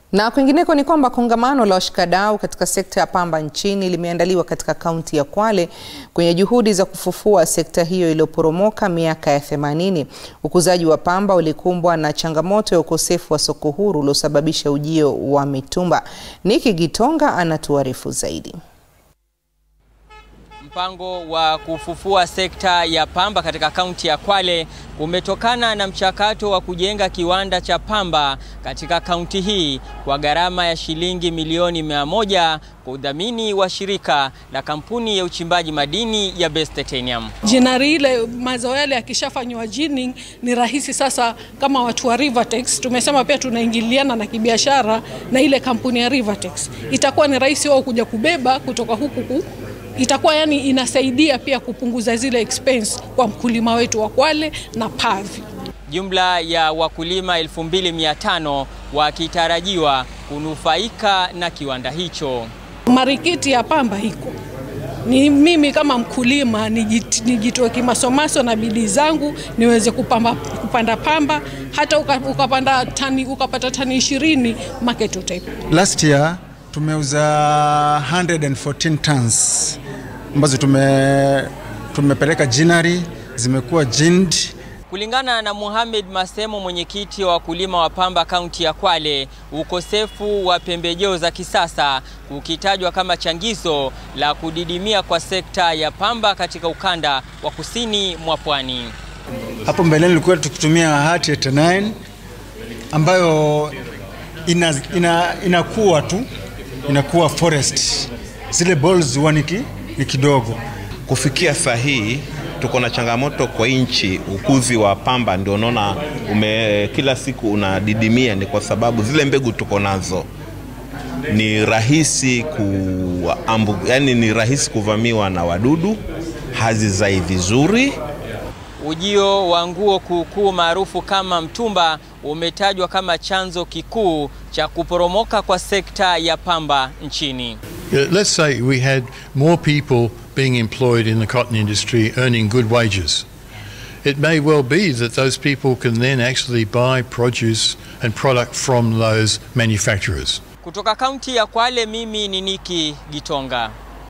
Na kwingineko ni kwamba kongamano la washikadau katika sekta ya pamba nchini limeandaliwa katika kaunti ya Kwale kwenye juhudi za kufufua sekta hiyo iliyoporomoka miaka ya 80. Ukuzaji wa pamba ulikumbwa na changamoto ya ukosefu wa soko huru uliosababisha ujio wa mitumba. Niki Gitonga anatuarifu zaidi. Mpango wa kufufua sekta ya pamba katika kaunti ya Kwale umetokana na mchakato wa kujenga kiwanda cha pamba katika kaunti hii kwa gharama ya shilingi milioni mia moja kwa udhamini wa shirika la kampuni ya uchimbaji madini ya Best Titanium. Jinari ile mazao yale yakishafanywa jinning ni rahisi sasa. Kama watu wa Rivertex tumesema pia tunaingiliana na kibiashara na ile kampuni ya Rivertex, itakuwa ni rahisi wao kuja kubeba kutoka huku ku itakuwa yani inasaidia pia kupunguza zile expense kwa mkulima wetu wa Kwale na Pavi. Jumla ya wakulima 2500 wakitarajiwa kunufaika na kiwanda hicho. Marikiti ya pamba iko ni mimi kama mkulima nijitoe kimasomaso na bidii zangu niweze kupamba, kupanda pamba hata ukapanda tani, ukapata tani ishirini market utaipata. Last year tumeuza 114 tons ambazo tume, tumepeleka jinari zimekuwa jind. Kulingana na Mohamed Masemo, mwenyekiti wa wakulima wa pamba kaunti ya Kwale, ukosefu wa pembejeo za kisasa ukitajwa kama changizo la kudidimia kwa sekta ya pamba katika ukanda wa kusini mwa pwani. Hapo mbeleni tulikuwa tukitumia hati 89 ambayo ina, ina, inakuwa tu inakuwa forest, zile balls huwa ni kidogo. Kufikia saa hii tuko na changamoto kwa nchi, ukuzi wa pamba ndio unaona ume kila siku unadidimia, ni kwa sababu zile mbegu tuko nazo ni rahisi ku ambu, yani ni rahisi kuvamiwa na wadudu, hazizai vizuri. Ujio wa nguo kuukuu maarufu kama mtumba umetajwa kama chanzo kikuu cha kuporomoka kwa sekta ya pamba nchini. Let's say we had more people being employed in the cotton industry earning good wages. It may well be that those people can then actually buy produce and product from those manufacturers. Kutoka kaunti ya Kwale, mimi ni Niki Gitonga.